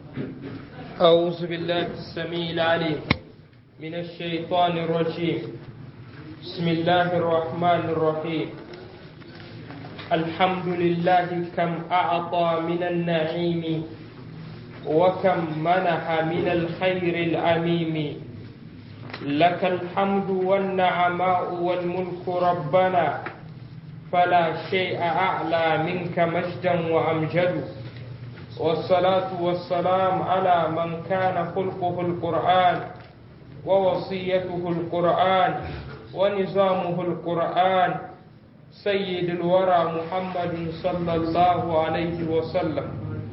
أعوذ بالله السميع العليم من الشيطان الرجيم بسم الله الرحمن الرحيم الحمد لله كم أعطى من النعيم وكم منح من الخير العميم لك الحمد والنعماء والملك ربنا فلا شيء أعلى منك مجدا وأمجد والصلاة والسلام على من كان خلقه القرآن ووصيته القرآن ونظامه القرآن سيد الورى محمد صلى الله عليه وسلم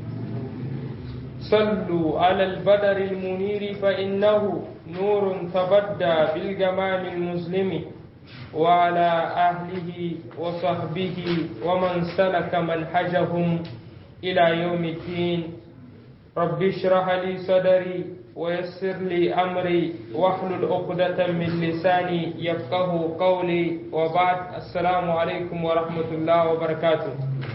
صلوا على البدر المنير فإنه نور تبدى بالجمال المسلم وعلى أهله وصحبه ومن سلك منهجهم إلى يوم الدين رب اشرح لي صدري ويسر لي أمري واحلل عقدة من لساني يفقه قولي وبعد السلام عليكم ورحمة الله وبركاته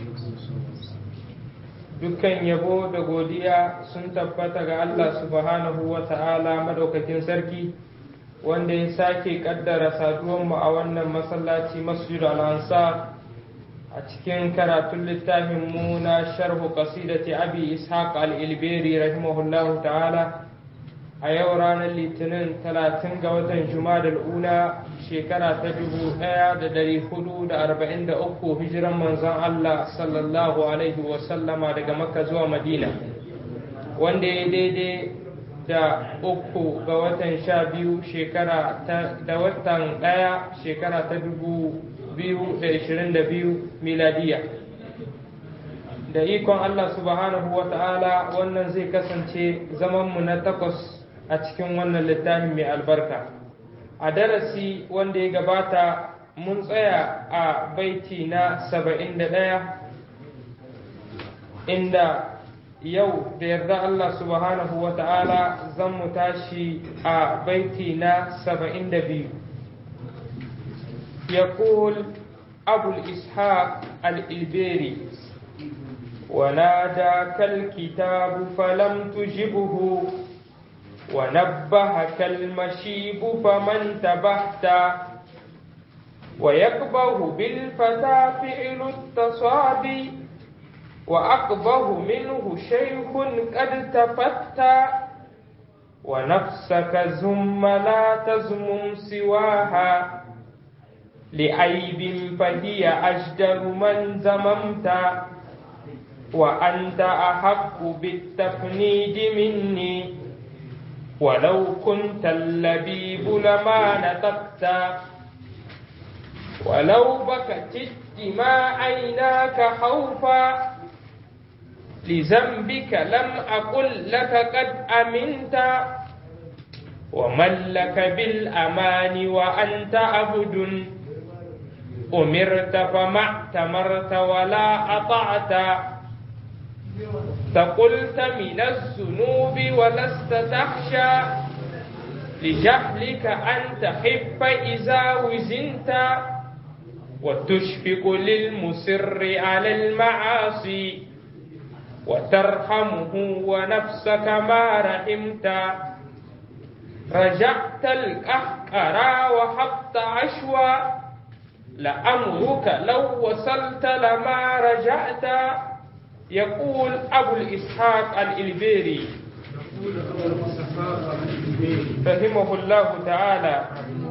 dukkan yabo da godiya sun tabbata ga Allah subhanahu wa ta'ala madaukakin sarki wanda ya sake kaddara saduwanmu a wannan masallaci masjid al-ansar a cikin karatun littafin mu na sharhu qasidati abi ishaq al-ilberi rahimahullahu ta'ala a yau ranar litinin 30 ga watan jumada ula shekara ta 1443 hijiran manzon Allah sallallahu alaihi wasallama daga makka zuwa madina wanda ya daidai da uku ga watan sha biyu shekara ta da watan ɗaya shekara ta dubu biyu da ishirin da biyu miladiya da ikon Allah subhanahu wa ta'ala wannan zai kasance zamanmu na takwas a cikin wannan littafi mai albarka a darasi wanda ya gabata mun tsaya a baiti na saba'in da ɗaya inda yau da yarda Allah subhanahu wa ta'ala zan mu tashi a baiti na saba'in da biyu يقول أبو الإسحاق الإلبيري وناداك الكتاب فلم تجبه ونبهك المشيب فمن تبهت ويكبه بالفتى فعل التصابي وأقبه منه شيخ قد تفتى ونفسك زم لا تزمم سواها لعيب فهي أجدر من زممت وأنت أحق بالتفنيد مني ولو كنت اللبيب لما نطقت ولو بكت الدماء عيناك خوفا لذنبك لم أقل لك قد أمنت ومن لك بالأمان وأنت عبد أمرت فما اعتمرت ولا أطعت فقلت من الذنوب ولست تخشى لجهلك أن تحب إذا وزنت وتشفق للمسر على المعاصي وترحمه ونفسك ما رحمت رجعت القهقرى وحبت عشوى لأمرك لو وصلت لما رجعت يقول أبو الإسحاق الإلبيري فهمه الله تعالى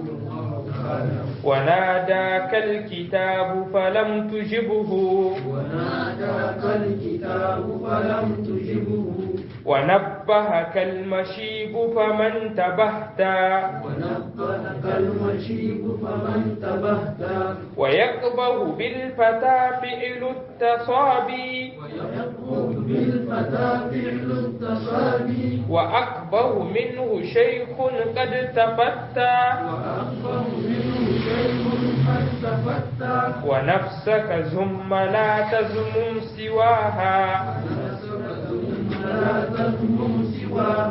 وناداك الكتاب فلم تجبه وناداك الكتاب فلم تجبه ونبهك المشيب فمن تبهت ونبهك المشيب فمن تبهت ويقبه بالفتى فعل التصابي ويقبض بالفتى فعل التصابي وأكبر منه شيخ قد تفتى وأكبر منه شيء قد تفتى ونفسك زم لا تزمم سواها لا تذمم سواها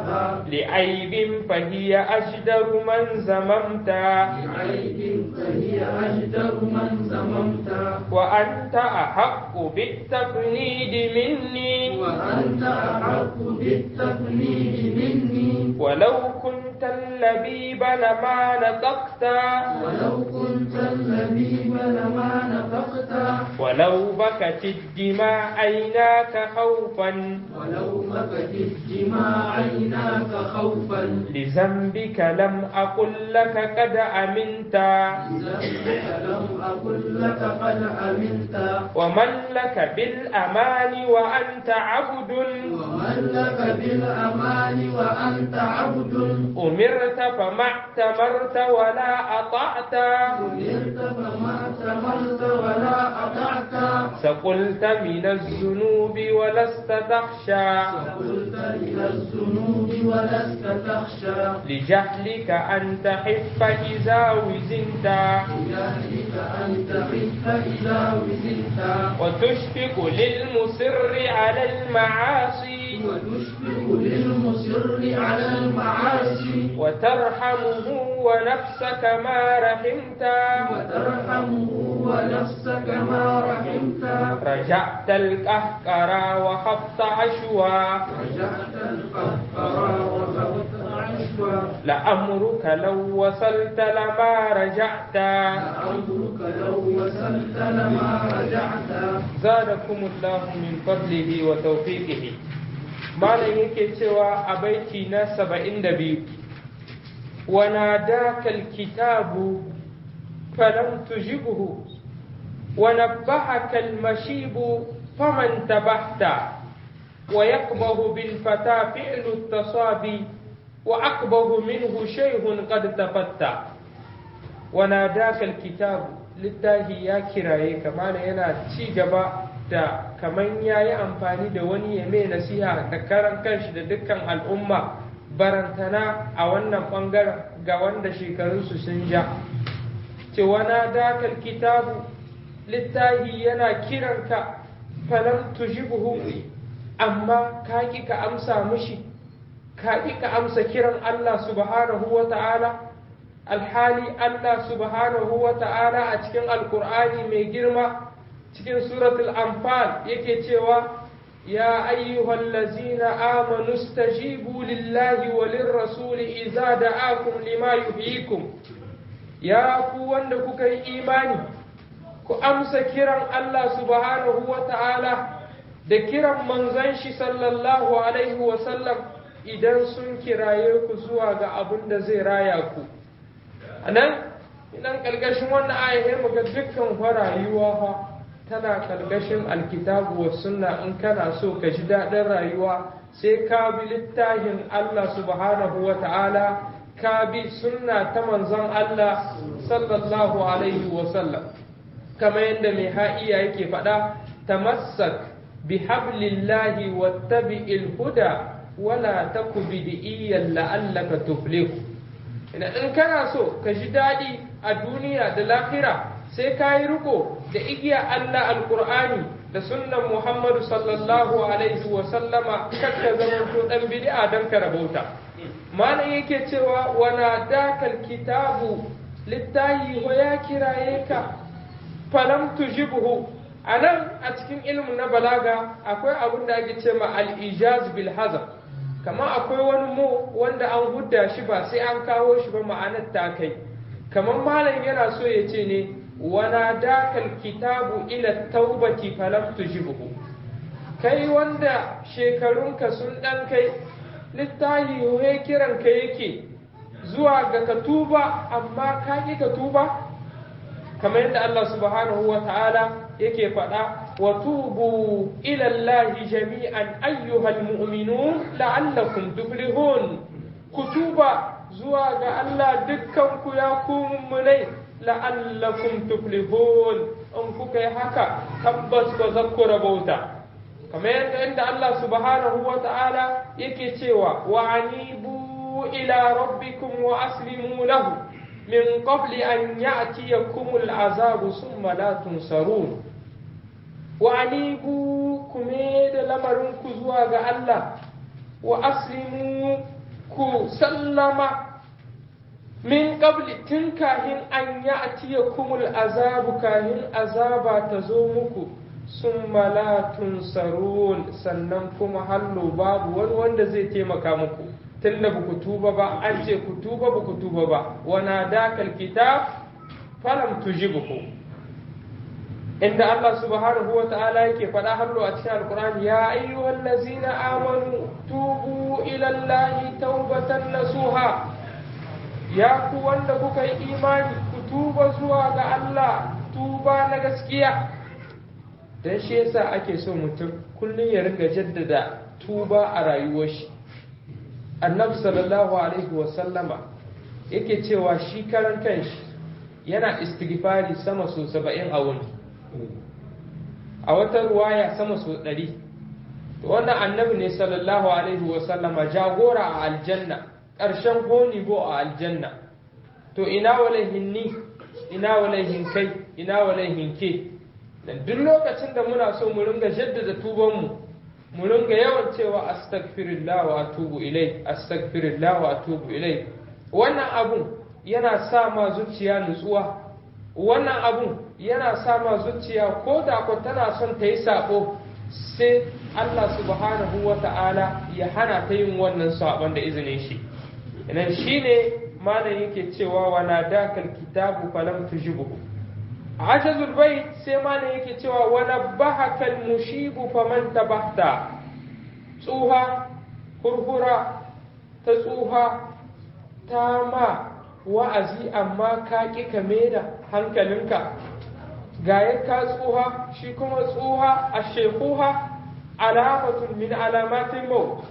لعيب فهي أجدر من زممت بعيب فهي أجدر من زممت وأنت أحق بالتفنيد مني وأنت أحق بالتفنيد مني ولو كنت اللبيب لما نطقت ولو كنت اللبيب لما نفقت ولو بكت الدماء عيناك خوفا ولو بكت الدماء عيناك خوفا لذنبك لم أقل لك قد أمنت لذنبك لم أقل لك قد أمنت ومن لك بالأمان وأنت عبد ومن لك بالأمان وأنت عبد أمرت فما اعتمرت ولا أطعت أمرت فما اعتمرت ولا أطعت سقلت من الذنوب ولست تخشى فقلت إلى الذنوب ولست تخشى لجهلك أن تحف إذا وزنت بجهلك أن تخف إذا وزنت وتشفق للمصر على المعاصي وتشفق للمصر على المعاصي وترحمه ونفسك ما رحمت وترحمه ونفسك ما رحمت رجعت القهقر وخفت عشوا رجعت القهقرى وخفت عشوا لأمرك لو وصلت لما رجعت لأمرك لو وصلت لما رجعت زادكم الله من فضله وتوفيقه malam yake cewa a baiti na saba'in da biyu wana dakal kitabu falam tujibuhu wa nabbahaka almashibu faman tabahta wa yakbahu bil fata fi'lu tasabi wa akbahu minhu shay'un qad tafatta wana dakal kitabu littafi ya kiraye kamar yana ci gaba da kaman ya yi amfani da wani ya mai nasiha da karan kanshi da dukkan al'umma barantana a wannan ɓangaren ga wanda shekarunsu sun ja cewa na dakal kitabu littahi yana kiranka falam tujibuhu amma ka ƙi ka amsa mushi ka ƙi ka amsa kiran Allah subhanahu wa ta'ala alhali Allah subhanahu wa ta'ala a cikin alkur'ani mai girma cikin suratul anfal yake cewa ya ayyuhal lazina amanu stajibu lillahi wa lirrasuli idza da'akum lima yuhyikum ya ku wanda kuka yi imani ku amsa kiran Allah subhanahu wa ta'ala da kiran manzon shi sallallahu alaihi wa sallam idan sun kiraye ku zuwa ga abin da zai raya ku anan idan kalgashin wannan ayahin muga dukkan rayuwa fa tana kalgashin alkitabu wa sunna in kana so ka ji daɗin rayuwa sai ka bi littafin Allah subhanahu wa ta'ala ka bi sunna ta manzon Allah sallallahu alaihi wa sallam kamar yadda mai ha'iya yake faɗa tamassak bi hablillahi wattabi'il huda wala taku bid'iyyan la'allaka tuflihu in kana so ka ji daɗi a duniya da lahira sai ka yi riko da igiya Allah alkur'ani da sunnan Muhammadu sallallahu alaihi wa sallama kakka zaman to dan bid'a dan ka rabauta malam yake cewa wana dakal kitabu littahi wa ya kiraye ka falam tujibuhu anan a cikin ilmin na balaga akwai abin da ake cewa al-ijaz bil hazaf kamar akwai wani mo wanda an hudda shi ba sai an kawo shi ba ma'anar ta kai kamar malam yana so ya ce ne وناداك الكتاب إلى التوبة فلم تجبه kai wanda shekarunka sun ɗan kai littahi ya kiranka yake zuwa ga ka tuba amma ka ƙi ka tuba kamar yadda Allah subhanahu wa ta'ala yake faɗa wa tubu ilallahi jami'an ayyuhal mu'minun la'allakum tuflihun ku tuba zuwa ga Allah dukkan ku ya ku mummunai la'allakum tuflihun in kuka yi haka tabbas ba za ku rabauta kamar yadda inda Allah subhanahu wa ta'ala yake cewa wa anibu ila rabbikum wa aslimu lahu min qabli an ya'tiyakum al'azabu summa la tunsarun wa anibu kuma da lamarin ku zuwa ga Allah wa aslimu ku sallama min qabli tun kahin an ya'tiyakumul azabu kahin azaba ta zo muku summa la tunsarun sannan kuma hallo babu wani wanda zai taimaka muku tunda ba ku tuba ba an ce ku tuba ba ku tuba ba wana dakal kitab falam tujibuhu inda Allah subhanahu wa ta'ala yake faɗa hallo a cikin alkur'ani ya ayyuhal ladzina amanu tubu ila allahi taubatan nasuha ya ku wanda kuka yi imani ku tuba zuwa ga Allah tuba na gaskiya dan shi yasa ake so mutum kullum ya ringa jaddada tuba a rayuwar shi annabi sallallahu alaihi wa sallama yake cewa shi karan kanshi yana istighfari sama so saba'in a wuni a wata ruwaya sama so ɗari wannan annabi ne sallallahu alaihi wa sallama jagora a aljanna ƙarshen gonibo a aljanna to ina walaihin ni ina walaihin kai ina walaihin ke duk lokacin da muna so mu ringa jaddada tubanmu mu ringa yawan cewa astaghfirullah wa atubu ilai astaghfirullah wa atubu ilai wannan abun yana sa ma zuciya nutsuwa wannan abun yana sa ma zuciya ko da ko tana son ta yi sako sai Allah subhanahu wa ta'ala ya hana ta yin wannan sabon da izinin shi idan shine malam yake cewa wa nadakal kitabu falam tujibuhu ajazul bait sai malam yake cewa wa nabbahaka al mushibu faman tabahta tsuha kurkura ta tsuha ta ma wa'azi amma ka ƙi ka da hankalinka ga ya ka tsuha shi kuma tsuha a shekuha alamatun min alamatin mau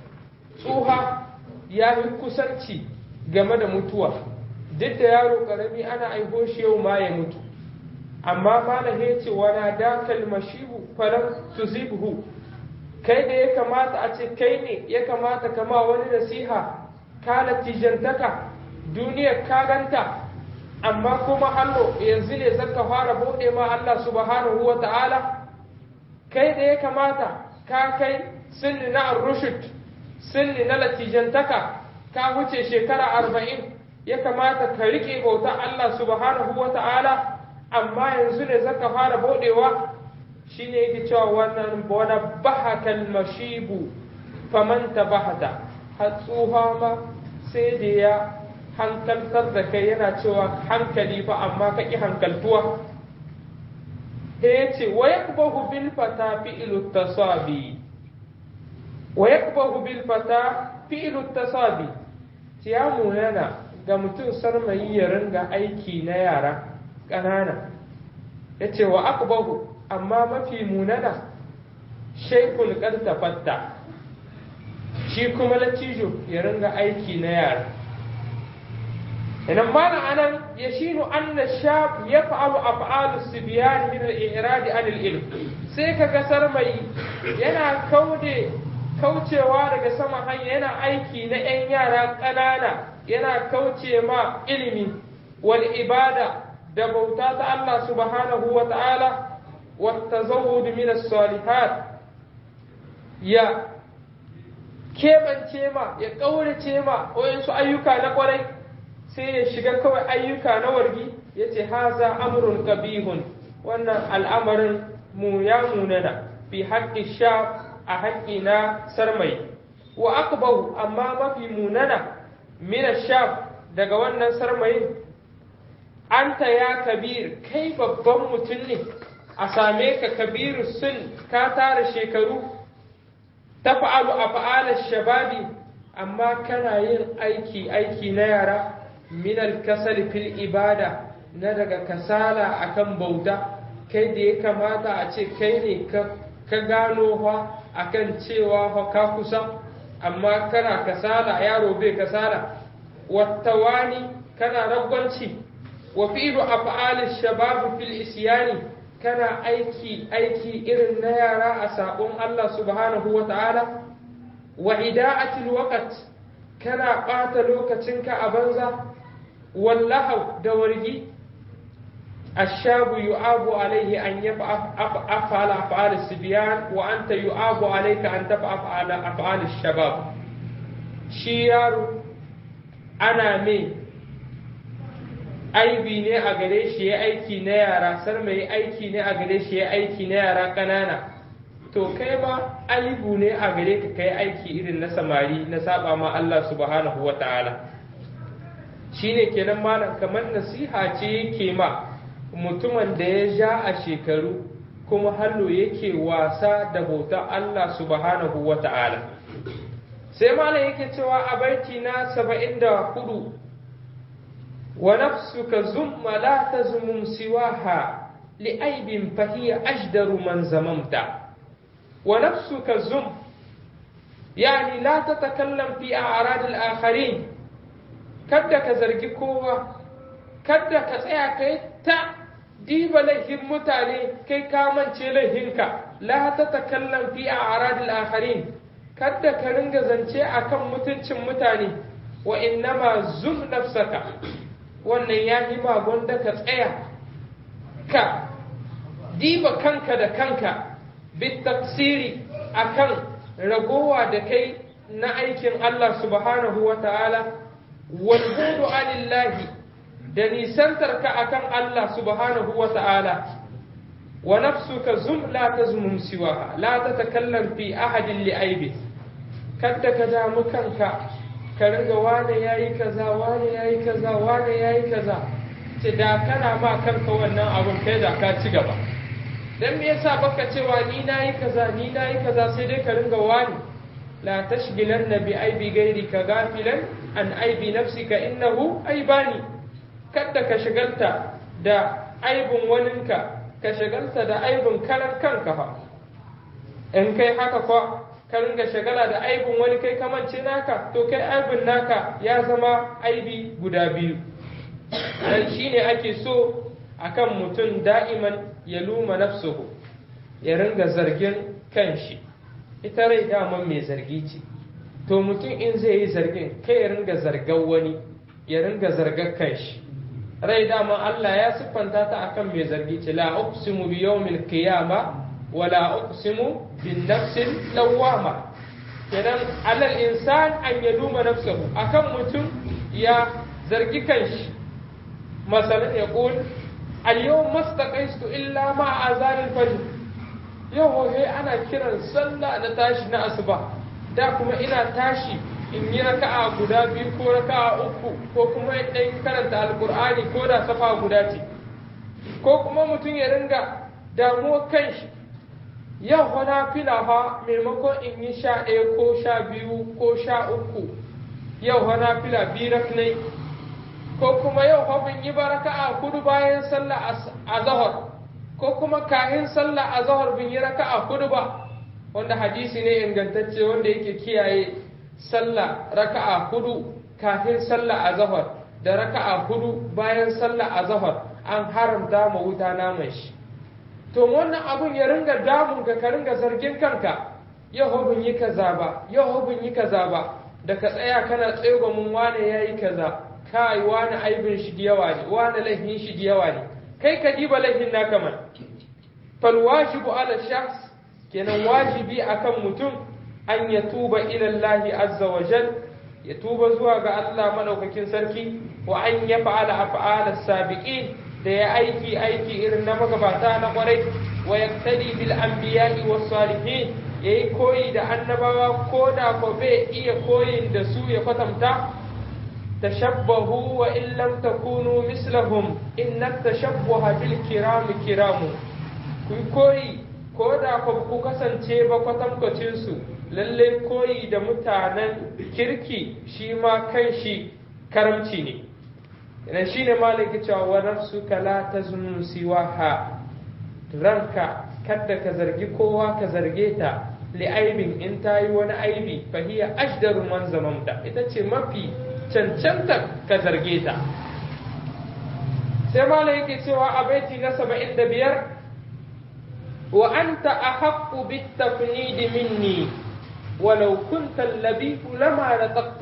tsuha ya yi kusanci game da mutuwa duk da yaro ƙarami ana aiho shi yau ma ya mutu amma malam ya ce wana dakal mashibu falam tuzibhu kai da ya kamata a ce kai ne ya kamata kama wani nasiha ka latijantaka duniyar ka ganta amma kuma hallo yanzu ne zaka fara bude ma Allah subhanahu wa ta'ala kai da ya kamata ka kai sinni na rushd sinni na latijantaka ka wuce shekara arba'in ya kamata ka rike bauta Allah subhanahu wa ta'ala amma yanzu ne zaka fara budewa shine yake cewa wannan wani bahakal mashibu faman tabahata hatsuha ma sai da ya hankaltar da kai yana cewa hankali fa amma ka ƙi hankaltuwa da ya ce wa yakbahu bil fata fi'lu tasabi wa yakbahu bil fata fi'lu tasabi ciyamu yana ga mutum sarmayi ya ringa aiki na yara ƙanana ya ce wa akbahu amma mafi munana shaikul fatta shi kuma latijo ya ringa aiki na yara idan mana anan ya shinu anna shab ya fa'alu af'alu sibyan min al-i'rad an al-ilm sai ka gasar mai yana kaude kaucewa daga sama hanya yana aiki na 'yan yara ƙanana yana kauce ma ilimi wal ibada da bauta ta Allah subhanahu wa ta'ala والتزود من الصالحات ya keɓance ma ya ƙaurace ma wayansu ayyuka na ƙwarai sai ya shiga kawai ayyuka na wargi ya ce haza amrun kabihun wannan al'amarin mu ya munana fi haƙƙi sha a haƙƙi na sarmai wa akbahu amma mafi munana mina sha daga wannan sarmayin anta ya kabir kai babban mutum ne a same ka kabiru sun ka tara shekaru ta fa'alu a fa'alar shababi amma kana yin aiki aiki na yara minal kasar fil ibada na daga kasala akan bauta kai da ya kamata a ce kai ne ka gano fa akan cewa fa ka kusa amma kana kasala yaro bai kasala wattawani kana ragwanci wa fi'lu af'al shabab fil isyani kana aiki aiki irin na yara a sabon Allah subhanahu wa ta'ala wa ida'atil waqt kana ɓata lokacinka a banza wallahu da wargi الشاب يعاب عليه أن يفعل أفعال الصبيان وأنت يعاب عليك أن تفعل أفعال الشباب shi yaro ana mai aibi ne a gare shi ya aiki na yara sar mai aiki ne a gare shi ya aiki na yara ƙanana to kai ma aibu ne a gare ka kai aiki irin na samari na saba ma Allah subhanahu wa ta'ala shine kenan malam kamar nasiha ce yake ma mutumin da ya ja a shekaru kuma hallo yake wasa da bautar Allah subhanahu wa ta'ala sai malam yake cewa a baiti na saba'in da hudu wa nafsuka zumma la tazmum siwaha li'aibin fahiya ajdaru man zamamta wa nafsuka zum yani la tatakallam fi a'rad al-akharin kada ka zargi kowa kada ka tsaya kai ta diba laifin mutane kai ka mance laifinka la tatakallam fi a'rad al-akharin kada ka ringa zance akan mutuncin mutane wa innama zum nafsaka wannan ya yi ma gwanda ka tsaya ka diba kanka da kanka bitaksiri akan ragowa da kai na aikin Allah subhanahu wa ta'ala walbudu anillahi da nisantar ka akan Allah subhanahu wa ta'ala wa nafsuka zum la tazmum siwaha la tatakallam fi ahadin li aibi kada ka damu kanka ka ringa wane yayi kaza wane yayi kaza wane yayi kaza ce da kana ma kanka wannan abun kai da ka ci gaba dan me yasa baka cewa ni nayi kaza ni nayi kaza sai dai ka ringa wani la tashghilanna bi aibi ghairika gafilan an aibi nafsika innahu aibani kada ka shagalta da aibin waninka ka shagalta da aibin karan kanka fa in kai haka kwa ka ringa shagala da aibin wani kai kamance naka to kai aibin naka ya zama aibi guda biyu dan shine ake so akan mutum da'iman ya luma nafsuhu ya ringa zargin kanshi ita rai daman mai zargi ce to mutum in zai yi zargin kai ya ringa zargan wani ya ringa zargar kanshi rai dama Allah ya siffanta ta akan mai zargi ce la uqsimu bi yawmil qiyama wa la uqsimu bin nafsil lawwama kenan alal insan an yaluma nafsahu akan mutum ya zargi kanshi masalan ya qul al yawm mastaqaistu illa ma azan al fajr yau he ana kiran sallah na tashi na asuba da kuma ina tashi in yi raka'a guda biyu ko raka'a uku ko kuma in ɗan karanta alkur'ani ko da safa guda ce ko kuma mutum ya ringa damuwa kanshi yau hana fila fa maimakon in yi sha ɗaya ko sha biyu ko sha uku yau hana fila biyu raknai ko kuma yau fa bin yi baraka'a kudu bayan sallah a zahar ko kuma kahin sallah a zahar bin yi raka'a kudu ba wanda hadisi ne ingantacce wanda yake kiyaye sallah raka'a hudu kafin sallah azhar da raka'a hudu bayan sallah azhar an haramta ma wuta naman shi to wannan abun ya ringa damun ka ka ringa zargin kanka yau bin yi kaza ba yau bin yi kaza ba da ka tsaya kana tsaye mun wane yayi kaza kai wani aibin shi da yawa ne wani laifin shi da yawa ne kai ka diba laifin naka man fal wajibu ala shakhs kenan wajibi akan mutum an ya tuba ilallahi azza wa jal ya tuba zuwa ga Allah madaukakin sarki wa an ya fa'ala af'ala sabiqin da ya aiki aiki irin na magabata na kwarai wa yaktadi bil anbiya'i was salihin yayi koyi da annabawa ko da ko bai iya koyin da su ya kwatanta tashabbahu wa in lam takunu mislahum inna tashabbuha bil kirami kiramu ku koyi ko da ku kasance ba kwatankwacin su lalle koyi da mutanen kirki shi ma kan shi karamci ne idan shi ne malaki cewa wa nafsuka la tazunu siwaha ranka kada ka zargi kowa ka zarge ta li'aibin in ta yi wani aibi fahiya ashdaru man zamamta ita ce mafi cancanta ka zarge ta sai malaki yake cewa a baiti na saba'in da biyar wa anta ahaqqu bit tafnidi minni ولو كنت اللبيب لما نطقت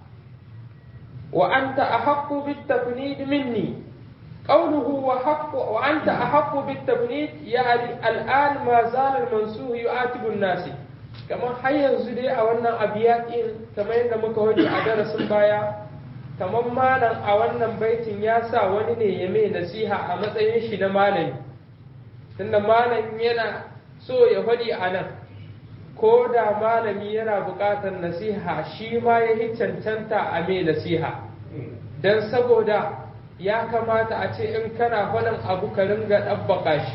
وأنت أحق بالتفنيد مني قوله وحق وأنت أحق بالتفنيد يعني الآن ما زال المنسوه يعاتب الناس kamar har yanzu dai a wannan abiyatin kamar yadda muka wani a darasin baya kamar malam a wannan baitin ya sa wani ne ya mai nasiha a matsayin shi na malami tunda malam yana so ya faɗi a nan ko da malami yana buƙatar nasiha shi ma ya yi cancanta a mai nasiha don saboda ya kamata a ce in kana faɗin abu ka ringa ɗabbaka shi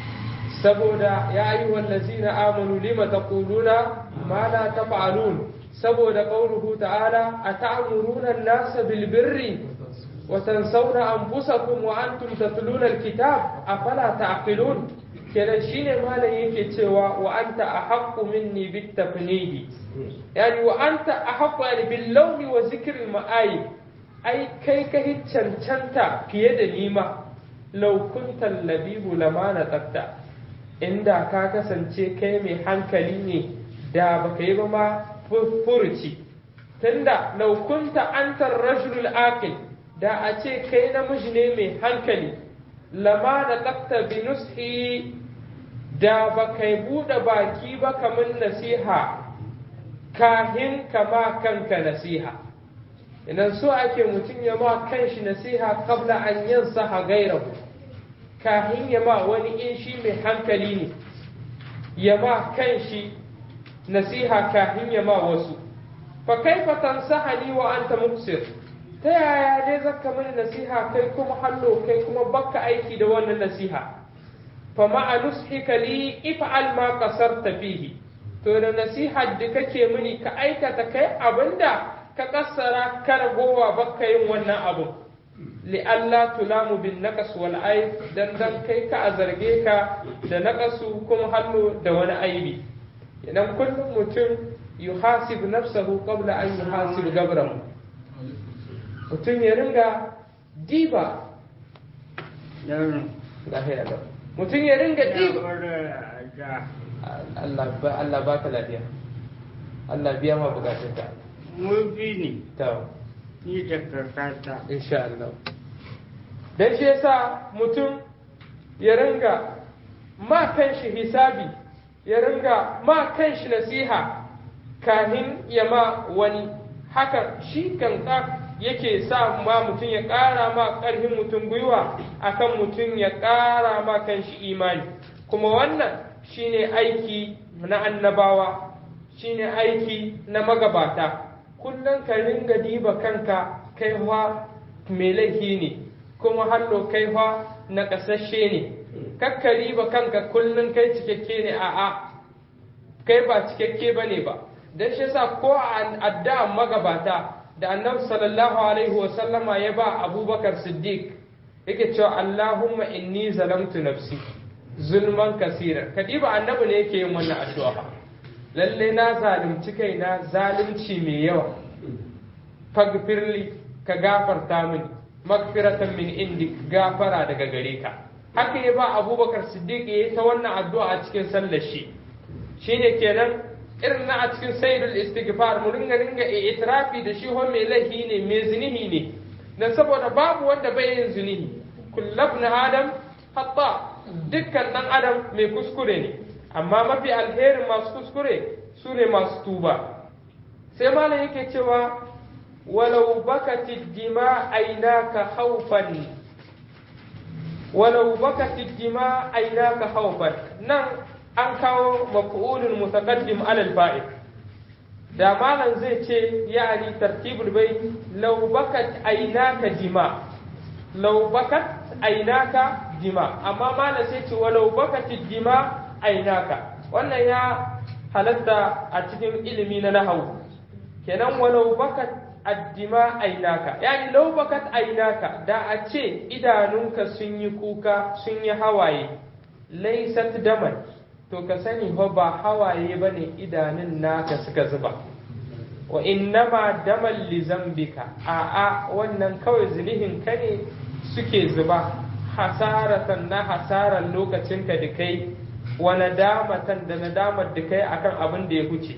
saboda ya yi wallazina amanu lima taquluna ma la taf'alun saboda qauluhu ta'ala ata'muruna an-nasa bil birri wa tansawna anfusakum wa antum tatluna al-kitab afala ta'qilun kenan shine malam yake cewa wa anta ahaqqu minni bit tafnidi yani wa anta ahaqqu yani bil lawmi wa zikri al-ma'ayib ai kai ka cancanta fiye da nima law kunta labibu lama na tsafta inda ka kasance kai mai hankali ne da baka yi ba ma furuci tunda laukunta antar rajulul aqil da a ce kai namiji ne mai hankali lama da tsafta bi nushi da baka yi buɗe baki ba kamar nasiha kahin kama kanka nasiha idan so ake mutum ya ma kanshi nasiha kabla an yansa gairahu kahin ya ma wani in shi mai hankali ne ya ma kan shi nasiha kahin ya ma wasu fa kaifa tansahani wa anta muqsir ta yaya dai zaka mini nasiha kai kuma hallo kai kuma bakka aiki da wannan nasiha fa ma'a nushika li if'al ma qasarta fihi to da nasiha da kake mini ka aikata kai abinda ka kassara kana gowa bakka yin wannan abun li'alla tulamu bin naqas wal aib dan dan kai ka a zarge ka da naqasu kuma hallo da wani aibi idan kullum mutum yuhasib nafsahu qabla an yuhasib gabrahu mutum ya ringa diba mutum ya ringa diba Allah ba Allah baka lafiya Allah biya ma bukatunka mu bi ne to ni da kakata insha Allah dan shi yasa mutum ya ringa ma kanshi hisabi ya ringa ma kanshi nasiha kahin ya ma wani haka shi kanka yake sa ma mutum ya ƙara ma ƙarfin mutum gwiwa akan mutum ya ƙara ma kanshi imani kuma wannan shine aiki na annabawa shine aiki na magabata kullum ka ringa diba kanka kai wa mai laifi ne kuma hallo kai fa na ƙasashe ne kakka riba kanka kullum kai cikakke ne a'a kai ba cikakke ba ne ba don shi yasa ko a addu'a magabata da annabi sallallahu alaihi wasallama ya ba abubakar siddiq yake cewa allahumma inni zalamtu nafsi zulman kasira kadiba annabi ne yake yin wannan addu'a fa lalle na zalunci kaina zalunci mai yawa fagfirli ka gafarta mini magfiratan min indi gafara daga gare ka haka ya ba abubakar siddiq ya yi ta wannan addu'a a cikin sallar shi shine kenan irin na a cikin sayyidul istighfar mu ringa ringa itirafi da shi ho mai laifi ne mai zinihi ne dan saboda babu wanda bai yin zinihi kullab na adam hatta dukkan dan adam mai kuskure ne amma mafi alherin masu kuskure su ne masu tuba sai malam yake cewa ولو بكت الدماء عيناك خوفا ولو بكت الدماء عيناك خوفا نعم an kawo maf'ulun mutaqaddim alal fa'il da malam zai ce yani tartibul bai law bakat aynaka dima law bakat aynaka dima amma malam sai ce walau bakat dima aynaka wannan ya halatta a cikin ilimi na nahawu kenan walau bakat addima ainaka yani lau bakat ainaka da a ce idanunka sun yi kuka sun yi hawaye laisat daman to ka sani fa ba hawaye bane idanun naka suka zuba wa innama daman li zambika a a wannan kawai zinihin ka ne suke zuba hasaratan na hasaran lokacinka da kai wa nadamatan da nadamar da kai akan abin da ya huce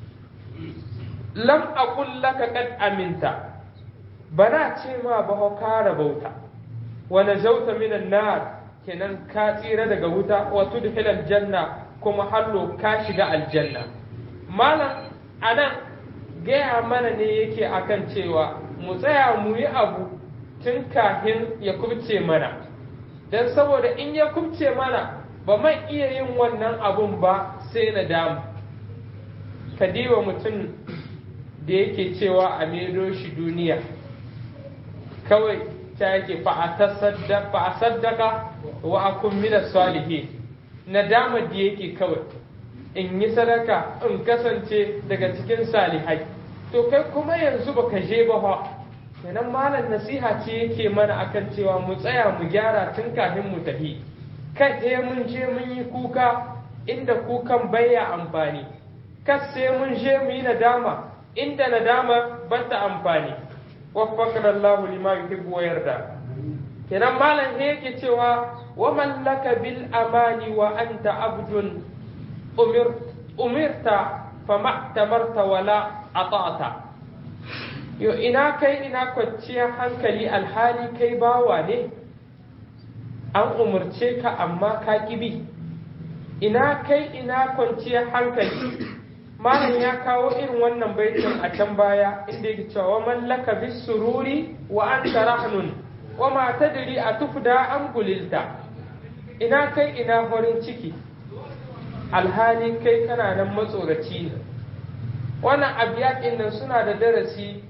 lam aqul laka qad aminta bana ce ma ba ho kara bauta wa najauta minan nar kenan ka tsira daga wuta wa tudkhilal janna kuma hallo ka shiga aljanna malam anan gaya mana ne yake akan cewa mu tsaya mu yi abu tun kafin ya kubce mana don saboda in ya kubce mana ba man iya yin wannan abun ba sai na damu kadiwa mutum da yake cewa a maido shi duniya kawai ta yake fa a saddaka wa akun mina salihi nadama da yake kawai in yi sadaka in kasance daga cikin salihai to kai kuma yanzu baka je ba fa kenan malam nasiha ce yake mana akan cewa mu tsaya mu gyara tun kafin mu tafi kai sai mun je mun yi kuka inda kukan baya amfani kas sai mun je mu yi nadama inda nadama ba ta amfani waffaqana Allahu lima yuhibbu wa yarda kenan malam sai yake cewa wa man laka bil amani wa anta abdun umir umirta fama tamarta wala ata'ta yo ina kai ina kwanciyar hankali alhali kai bawa ne an umarce ka amma ka kibi ina kai ina kwanciyar hankali malam ya kawo irin wannan baitin a can baya inda yake cewa mallaka bis sururi wa anta rahnun wa ma tadri atufda am gulilta ina kai ina farin ciki alhali kai kana nan matsoraci ne wannan abiyakin nan suna da darasi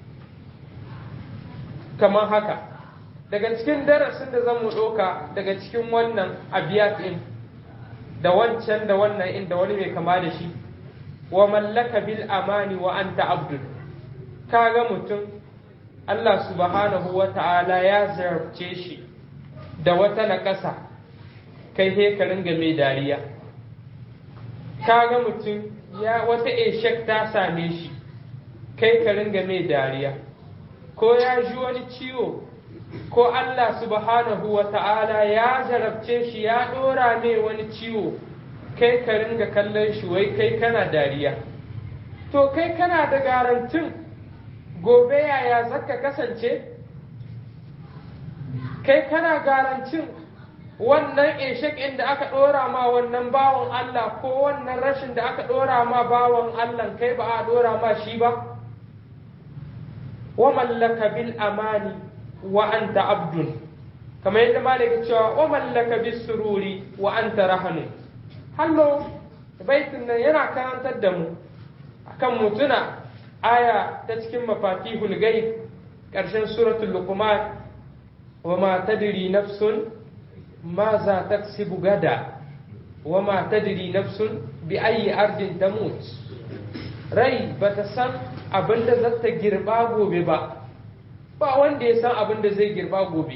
kamar haka daga cikin darasin da zan mu ɗauka daga cikin wannan abiyakin da wancan da wannan inda wani mai kama da shi wa mallaka bil amani wa anta abdul kaga mutum Allah subhanahu wa ta'ala ya zarce shi da wata naƙasa kai he ka ringa mai dariya kaga mutum ya wata eshek ta same shi kai ka ringa mai dariya ko ya ji wani ciwo ko Allah subhanahu wa ta'ala ya zarabce shi ya ɗora mai wani ciwo kai ka ringa kallon shi wai kai kana dariya to kai kana da garantin gobe yaya zaka kasance kai kana garantin wannan eshek inda aka ɗora ma wannan bawan Allah ko wannan rashin da aka ɗora ma bawan Allah kai ba a ɗora ma shi ba wa mallaka bil amani wa anta abdun kamar yadda malaka cewa wa mallaka bis sururi wa anta rahanun hallo baitin nan yana karantar da mu akan mutuna aya ta cikin mafatihul ghaib ƙarshen suratul luqman wa ma tadri nafsun ma za taksibu gada wa ma tadri nafsun bi ayi ardin tamut rai bata san abin da zata girba gobe ba ba wanda ya san abin da zai girba gobe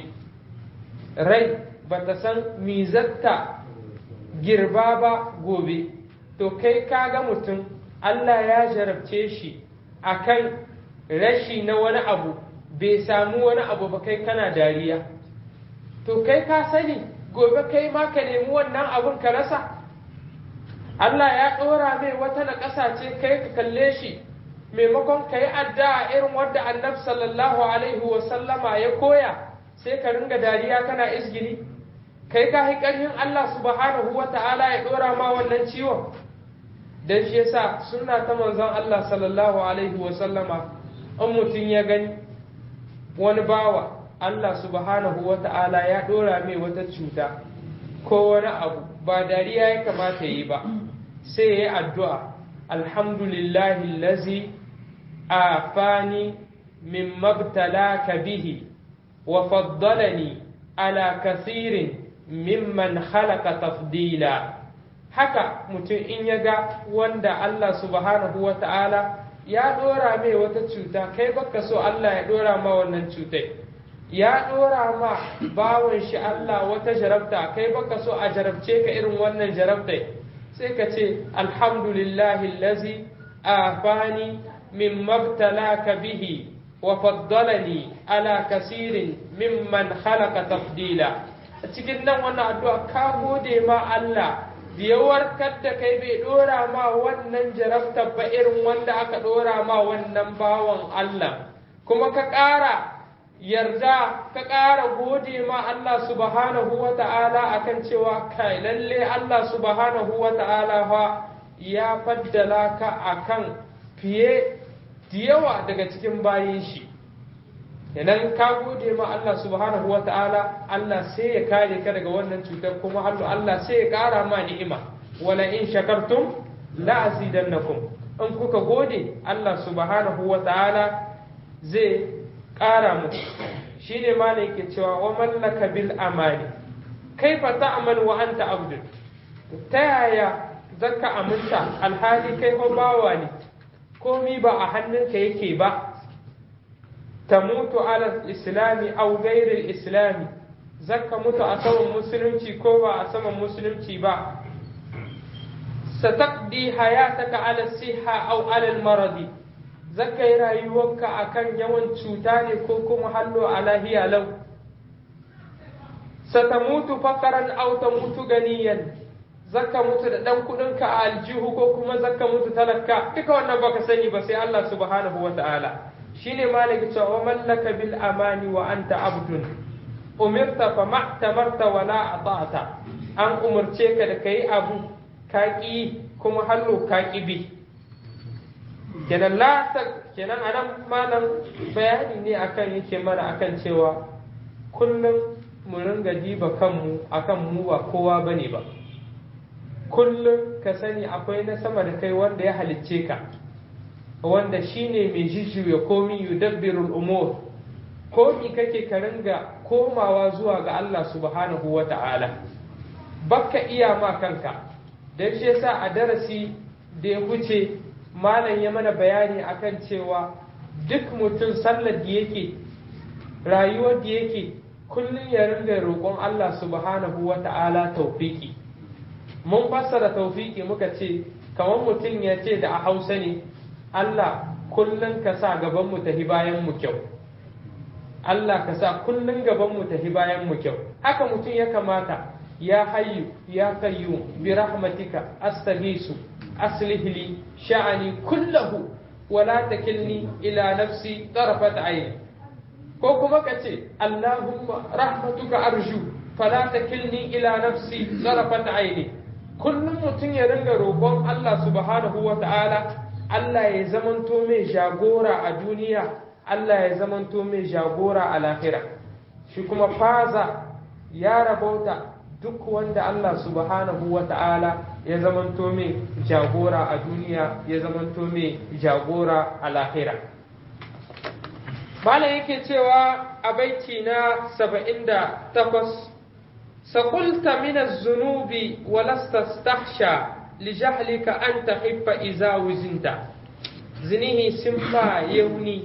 rai bata san mi zata girba ba gobe to kai kaga mutum Allah ya jarabce shi akan rashi na wani abu bai samu wani abu ba kai kana dariya to kai ka sani gobe kai ma ka nemi wannan abun ka rasa Allah ya ɗora mai wata na ce kai ka kalle shi maimakon ka yi addu'a irin wadda annabi sallallahu alaihi wa sallama ya koya sai ka ringa dariya kana izgili kai ka yi ƙarfin Allah subhanahu wa ta'ala ya ɗora ma wannan ciwon dan shi yasa sunna ta manzon Allah sallallahu alaihi wa sallama in mutum ya gani wani bawa Allah subhanahu wa ta'ala ya ɗora mai wata cuta ko wani abu ba dariya ya kamata yi ba sai ya yi addu'a alhamdulillahi lazi a fani min mabtalaka bihi wa faddalani ala kasirin mimman halaka tafdila haka mutum in ya ga wanda Allah subhanahu wa ta'ala ya ɗora mai wata cuta kai baka so Allah ya ɗora ma wannan cutai ya ɗora ma bawon shi Allah wata jarabta kai baka so a jarabce ka irin wannan jarabtai sai ka ce alhamdulillahi lazi afani min mabtalaka bihi wa faddalani ala kasirin mimman khalaqa tafdila a cikin nan wannan addu'a ka gode ma Allah da ya warkar da kai bai ɗora ma wannan jarabta ba irin wanda aka ɗora ma wannan bawan Allah kuma ka ƙara yarda ka ƙara gode ma Allah subhanahu wa ta'ala akan cewa kai lalle Allah subhanahu wa ta'ala fa ya faddala ka akan fiye da yawa daga cikin bayin shi idan ka gode ma Allah subhanahu wa ta'ala Allah sai ya kare ka daga wannan cutar kuma Allah sai ya kara ma ni'ima wala in shakartum la azidannakum in kuka gode Allah subhanahu wa ta'ala zai kara muku shine ma ne yake cewa wa mallaka bil amani kaifa ta'mal wa anta abdun ta yaya zaka aminta alhali kai ko bawa ne komi ba a hannunka yake ba tamutu ala islami aw ghairil islami zaka mutu a saman musulunci ko ba a saman musulunci ba sataqdi hayataka ala siha aw ala maradi zaka yi rayuwarka akan yawan cuta ne ko kuma hallo a lahiya lau satamutu fakaran aw tamutu ganiyan zaka mutu da dan kudinka a aljihu ko kuma zaka mutu talaka duka wannan baka sani ba sai Allah subhanahu wa ta'ala shine malik cewa mallaka bil amani wa anta abdun umirta fa ma'tamarta wa la ata'ta an umurce ka da kai abu ka ki kuma hallo ka ki bi kenan la ta kenan anan malam bayani ne akan yake mana akan cewa kullum mu ringa diba kanmu akan mu ba kowa bane ba kullum ka sani akwai na sama da kai wanda ya halicce ka wanda shine mai jijjuya komi yudabbirul umur komi kake ka ringa komawa zuwa ga Allah subhanahu wa ta'ala baka iya ma kanka don shi yasa a darasi da ya wuce malam ya mana bayani akan cewa duk mutum sallar da yake rayuwar da yake kullum ya ringa roƙon Allah subhanahu wa ta'ala taufiki mun fassara taufiki muka ce kamar mutum ya ce da a hausa ne Allah kullum ka sa gaban mu tafi bayan mu kyau Allah ka sa kullum gaban mu tafi bayan mu kyau haka mutum ya kamata ya hayyu ya kayyu bi rahmatika astaghisu aslih li sha'ani kullahu wala takilni ila nafsi tarfat ayn ko kuma ka ce Allahumma rahmatuka arju fala takilni ila nafsi tarfat ayni kullum mutum ya ringa roƙon Allah subhanahu wa ta'ala Allah ya zamanto mai jagora a duniya Allah ya zamanto mai jagora a lahira shi kuma faza ya rabauta duk wanda Allah subhanahu wa ta'ala ya zamanto mai jagora a duniya ya zamanto mai jagora a lahira Malam yake cewa a baiti na saba'in da takwas سقلت من الذنوب ولست استحشى لجهلك أن تخف إذا وزنت زنيه سمبا يوني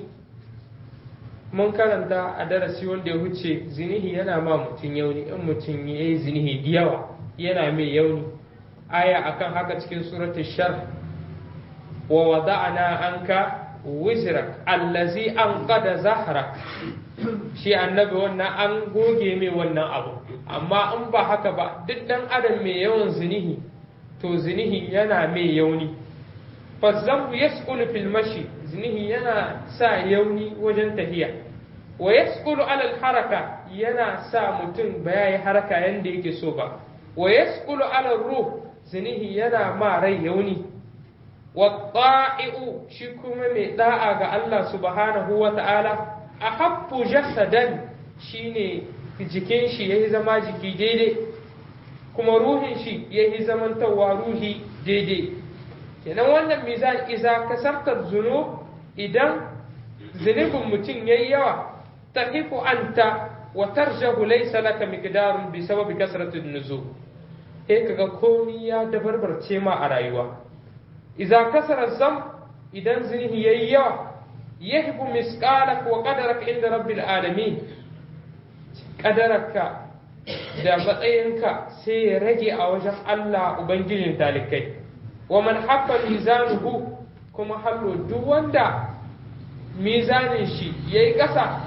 mun karanta a darasi wanda ya wuce zinihi yana ma mutum yauni in mutum ya yi zinihi da yawa yana mai yauni aya akan haka cikin suratul shar wa wada'ana anka wizrak allazi an qada zahrak shi annabi wannan an goge mai wannan abu amma in ba haka ba duk dan adam mai yawan zinihi to zinihi yana mai yauni fazambu yasqulu fil mashi zinihi yana sa yauni wajen tafiya wa yasqulu ala haraka yana sa mutum ba yayi haraka yanda yake so ba wa yasqulu ala ruh zinihi yana ma rai yauni wa ta'i'u shi kuma mai da'a ga Allah subhanahu wa ta'ala ahabbu jasadan shine jikin shi yayi zama jiki daidai kuma ruhin shi yayi zamantawa ruhi daidai kenan wannan mizan iza kasarta zunub idan zunubin mutum yayi yawa tahifu anta wa tarjahu laysa laka miqdarun bi sababi kasratin nuzul eh kaga komai ya dabarbarce ma a rayuwa iza kasara zam idan zunubi yayi yawa yahbu misqalak wa qadarak inda rabbil alamin qadaraka da matsayinka sai ya rage a wajen Allah ubangijin talikai wa man haffa mizanuhu kuma hallo duk wanda mizanin shi yayi ƙasa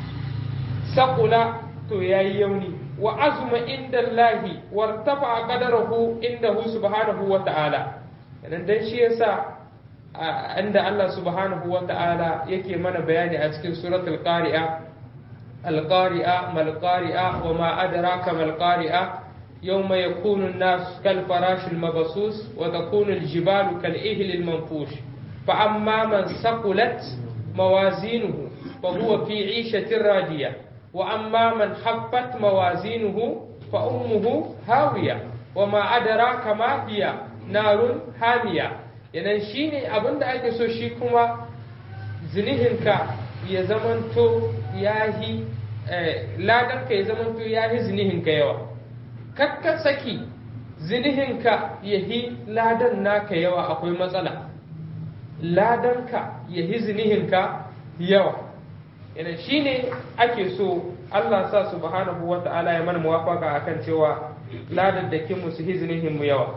saƙula to yayi yauni wa azuma inda Allahi wartafa qadarahu indahu subhanahu wa ta'ala dan shi yasa inda Allah subhanahu wa ta'ala yake mana bayani a cikin suratul qari'a al-qari'a mal qari'a wa ma adraka mal qari'a يوم يكون الناس كالفراش المبثوث وتكون الجبال كالإهل المنفوش فأما من ثقلت موازينه فهو في عيشة راضية وأما من خفت موازينه فأمه هاوية وما أدراك ما هي نار حامية yanan shi ne abin da ake so shi kuma zinihinka ya zamanto ya yi ladanka ya zamanto ya yi zinihinka yawa kakka saki zinihinka ya yi ladan naka yawa akwai matsala ladanka ya yi zinihinka yawa yana shi ne ake so Allah sa subhanahu wa ta'ala ya mana muwafaka akan cewa ladan da kinmu su yi zinihinmu yawa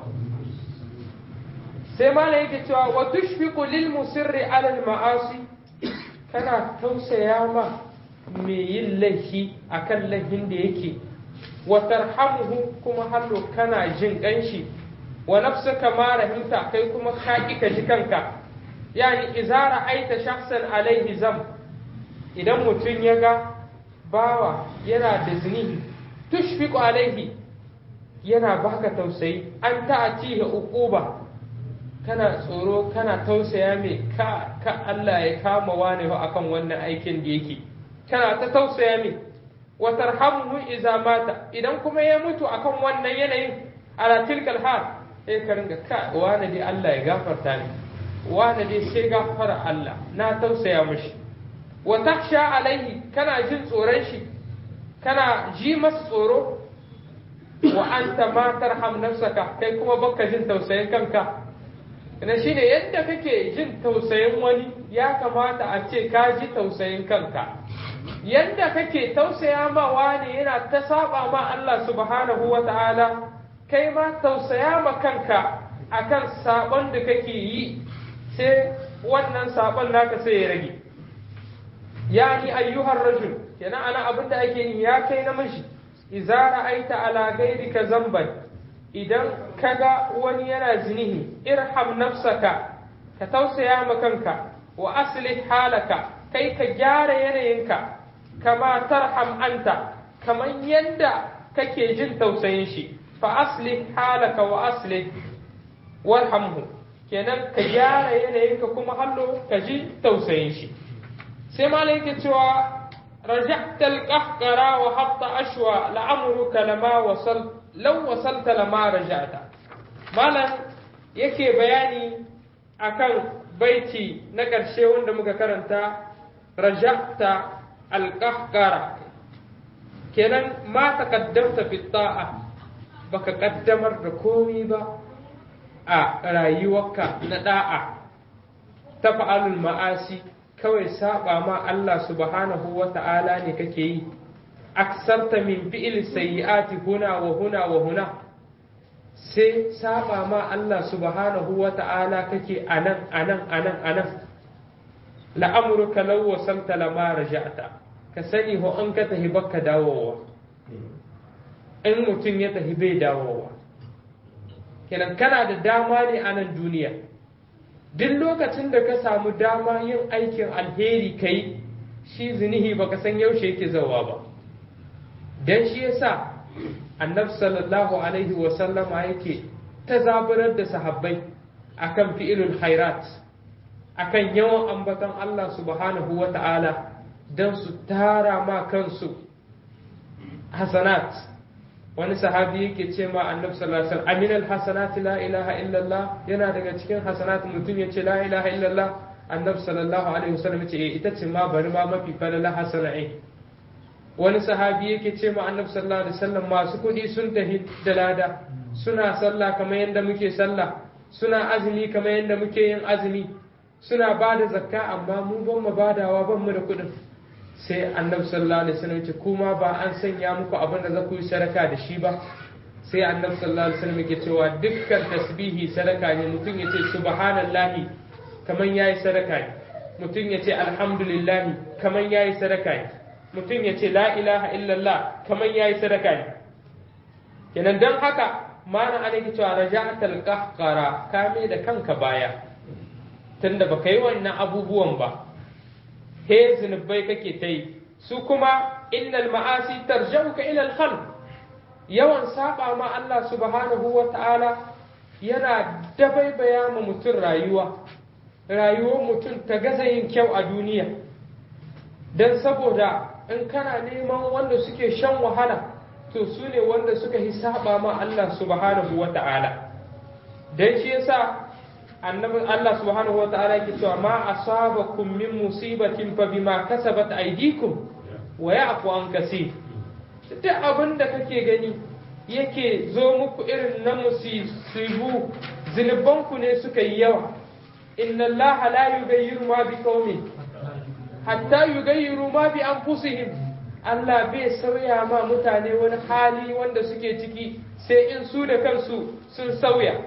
sai mala yake cewa wa tushfiqu lil musirri ala al ma'asi kana tausaya ma me yin laifi akan laifin da yake wa tarhamuhu kuma hallo kana jin kanshi wa nafsuka ma rahimta kai kuma ka ki ka ji kanka yani idza ra'aita shakhsan alaihi zam idan mutum ya ga bawa yana da zini tushfiqu alaihi yana baka tausayi an ta'atihi uquba kana tsoro kana tausaya mai ka ka Allah ya kama wani ba akan wannan aikin da yake kana ta tausaya mai wa tarhamuhu idza mata idan kuma ya mutu akan wannan yanayin ala tilkal hal sai ka ringa ka wani dai Allah ya gafarta ni wani dai sai gafara Allah na tausaya mishi wa taksha alaihi kana jin tsoron shi kana ji masa tsoro wa anta ma tarham nafsaka kai kuma baka jin tausayin kanka na shine yadda kake jin tausayin wani ya kamata a ce ka ji tausayin kanka yadda kake tausaya ma wani yana ta saba ma Allah subhanahu wa ta'ala kai ma tausaya ma kanka akan sabon da kake yi sai wannan sabon naka sai ya rage yani ayyuhar rajul kenan ana abin da ake yi ya kai namiji idza ra'aita ala ghayrika zamban idan kaga wani yana zinihi irham nafsaka ka tausaya ma kanka wa aslih halaka kai ka gyara yanayinka kama tarham anta kaman yadda kake jin tausayin shi fa aslih halaka wa aslih warhamhu kenan ka gyara yanayinka kuma hallo ka ji tausayin shi sai malai yake cewa raja'ta al-qahqara wa hatta ashwa la'amruka lama wasal law wasalta lama raja'ta malam yake bayani akan baiti na ƙarshe wanda muka karanta raja'ta al-qahqara kenan ma taqaddamta fi ta'a baka kaddamar da komi ba a rayuwarka na da'a ta fa'alul ma'asi kawai saba ma Allah subhanahu wa ta'ala ne kake yi aksarta min fi'il sayyi'ati huna wa huna wa huna sai saba ma Allah subhanahu wa ta'ala kake anan anan anan anan la'amruka law wasalta lama raja'ta ka sani ho an ka tahi bakka dawowa in mutum ya tahi bai dawowa kenan kana da dama ne a nan duniya duk lokacin da ka samu dama yin aikin alheri kai shi zinihi baka san yaushe yake zawa ba dan shi yasa annabi sallallahu alaihi wa sallama yake ta zaburar da sahabbai akan fi'ilul khairat akan yawan ambaton Allah subhanahu wa ta'ala dan su tara ma kansu hasanat wani sahabi yake ce ma annabi sallallahu alaihi wasallam aminal hasanati la ilaha illallah yana daga cikin hasanat mutum ya ce la ilaha illallah annabi sallallahu alaihi wasallam ya ce eh ita ce ma bari ma mafi falala hasana'i wani sahabi yake ce ma annabi sallallahu alaihi wasallam masu kuɗi sun tafi da lada suna sallah kamar yadda muke sallah suna azumi kamar yadda muke yin azumi suna ba da zakka amma mu ban mu badawa ban mu da kuɗin sai annabi sallallahu alaihi wasallam ce kuma ba an sanya muku abin da za ku yi sadaka da shi ba sai annabi sallallahu alaihi wasallam yake cewa dukkan tasbihi sadaka ne mutum ya ce subhanallahi kaman yayi sadaka ne mutum ya ce alhamdulillahi kaman yayi sadaka ne mutum ya ce la ilaha illallah kaman yayi sadaka ne kenan dan haka mana ana yake cewa raja'atul qahqara kame da kanka baya tunda baka yi wannan abubuwan ba he zunubai kake ta yi su kuma innal ma'asi tarjauka ila al yawan saba ma Allah subhanahu wa ta'ala yana dabaibaya ma mutum rayuwa rayuwar mutum ta gaza yin kyau a duniya don saboda in kana neman wanda suke shan wahala to su ne wanda suka yi saba ma Allah subhanahu wa ta'ala don shi yasa annabin Allah subhanahu wa ta'ala yake cewa ma asabakum min musibatin fa bima kasabat aydikum wa ya'fu an kaseer duk abin da kake gani yake zo muku irin na musibu zunubanku ne suka yi yawa inna Allah la yughayyiru ma bi qaumin hatta yughayyiru ma bi anfusihim Allah bai sauya ma mutane wani hali wanda suke ciki sai in su da kansu sun sauya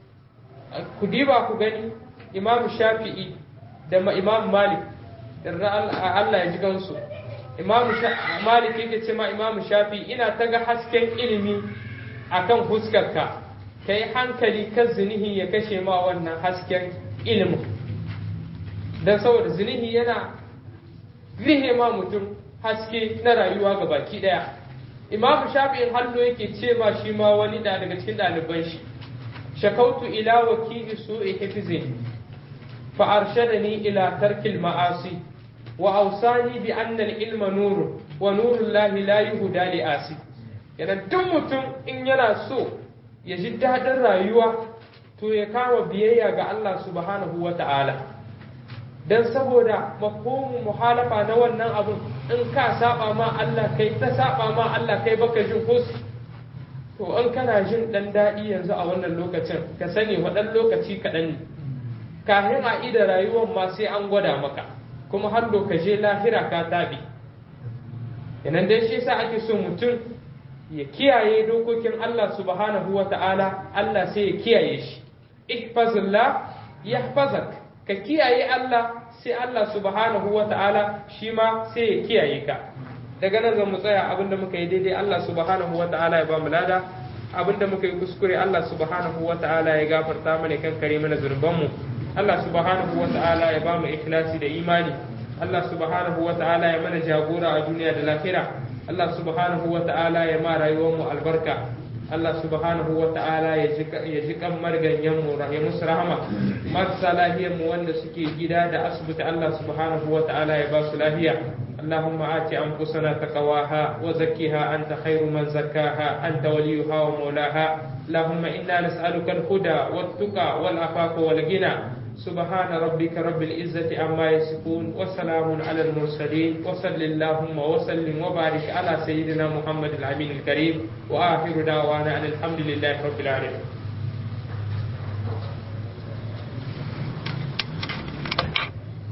ku diba ku gani Imam Shafi'i da Imam Malik da Allah ya ji gansu Imam Malik yake ce ma Imam Shafi'i ina ta ga hasken ilimi akan huskarka kai hankali kan zinihi ya kashe ma wannan hasken ilimin don saboda zinihi yana rihe ma mutum haske na rayuwa ga baki daya imamu shafi'in hallo yake ce ma shi ma wani da daga cikin ɗaliban shi shakautu ila wakili su'i hifzin fa arshadani ila tarkil ma'asi wa awsani bi anna al-ilma nurun wa nurul lahi la yuhda li asi yana duk mutum in yana so ya ji daɗin rayuwa to ya kama biyayya ga Allah subhanahu wa ta'ala don saboda mafhumin muhalafa na wannan abun in ka saba ma Allah kai ta saba ma Allah kai baka jin kus to in kana jin dan daɗi yanzu a wannan lokacin ka sani waɗan lokaci kaɗan ne kafin a ida rayuwar ma sai an gwada maka kuma har ka je lahira ka tabi yanan dai shi yasa ake so mutum ya kiyaye dokokin Allah subhanahu wa ta'ala Allah sai ya kiyaye shi ihfazillah yahfazak ka kiyaye Allah sai Allah subhanahu wa ta'ala shi ma sai ya kiyaye ka daga nan zan mu tsaya abinda muka yi daidai Allah subhanahu wa ta'ala ya ba mu lada abinda muka yi kuskure Allah subhanahu wa ta'ala ya gafarta mana kan kare mana zunubanmu Allah subhanahu wa ta'ala ya ba mu ikhlasi da imani Allah subhanahu wa ta'ala ya mana jagora a duniya da lahira Allah subhanahu wa ta'ala ya ma rayuwar mu albarka Allah subhanahu wa ta'ala ya ji kan marganyen mu ya musu rahama marasa lahiyar mu wanda suke gida da asibiti Allah subhanahu wa ta'ala ya ba su lafiya اللهم آت أنفسنا تقواها وزكها أنت خير من زكاها أنت وليها ومولاها اللهم إنا نسألك الهدى والتقى والعفاف والغنى سبحان ربك رب العزة عما يصفون وسلام على المرسلين وصل اللهم وسلم وبارك على سيدنا محمد الأمين الكريم وآخر دعوانا أن الحمد لله رب العالمين